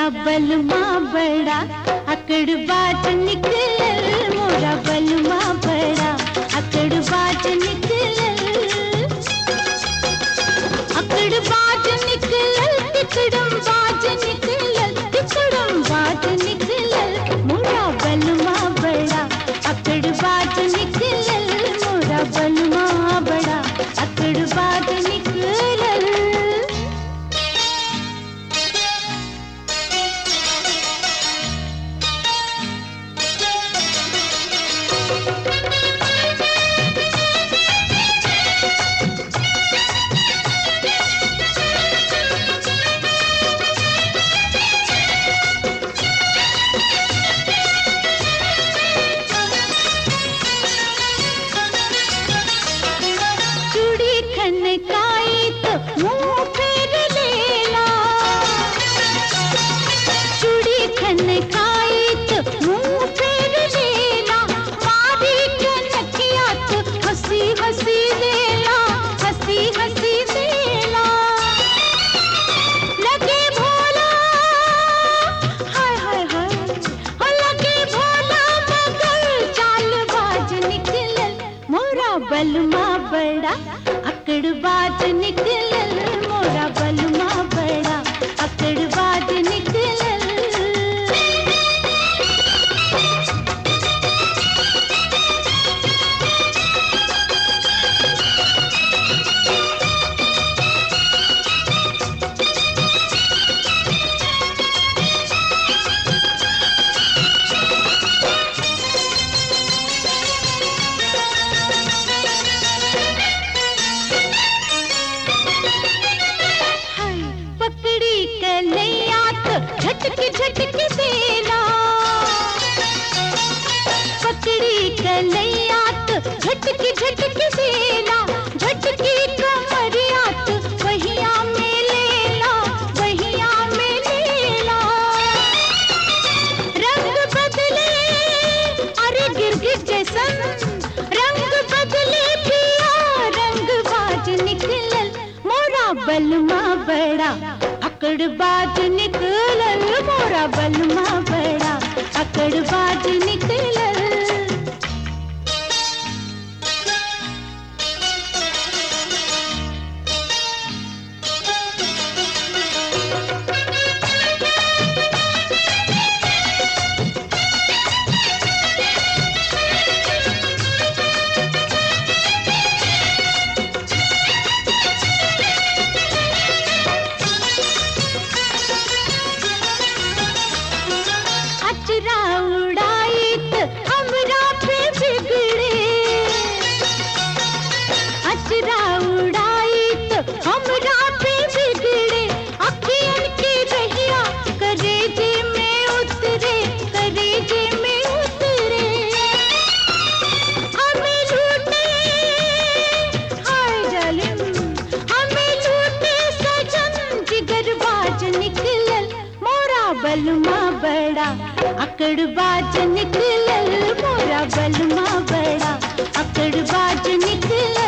बलमा बड़ा अकड़ बाज निकलल मोरा बलमा बड़ा अकड़ बाज निकलल अकड़ बाज निकलल तिकड़म बाज निकलल तिकड़म बाज निकलल मोरा बलमा बड़ा अकड़ बाज निकलल मोरा बलमा बड़ा अकड़ बाज निकलल चूड़ी खनकाई तो मुंह फेर लेला चूड़ी खनकाई तो मुंह फेर लेला मारी कनकिया तो हंसी हंसी लेला हंसी हंसी लेला लगे भोला हाय हाय हाय हो लगे भोला मगर चाल बाज निकलल मोरा बलमा बड़ा अकड़ बाज निकलल मोरा बलमा बड़ा अकड़ बाज निकलल हाय पकड़ी कन्हैया तो झटक झटक देला पकड़ी कन्हैया तो झटक झटक देला झटकी कमरिया तो वहिया में लेला वहिया में लेला रंग बदले अरे गिरगिट जैसन रंग बदले पिया रंग बाज निकलल मोरा बलमा बड़ा अकड़ बाज निकलल मोरा बलमा बड़ा अकड़ बाज निकलल अचरा उड़ाई त हमरा पे बिगड़े अचरा उड़ाई त हमरा पे बिगड़े अखियन के रहिया करेजे में उतरे करेजे में उतरे हमें लूटे हाय जालिम हमें लूटे सजन जिगर बाज निकलल मोरा बलमा बड़ा अकड़ बाज निकलल मोरा बलमा बड़ा अकड़ बाज निकलल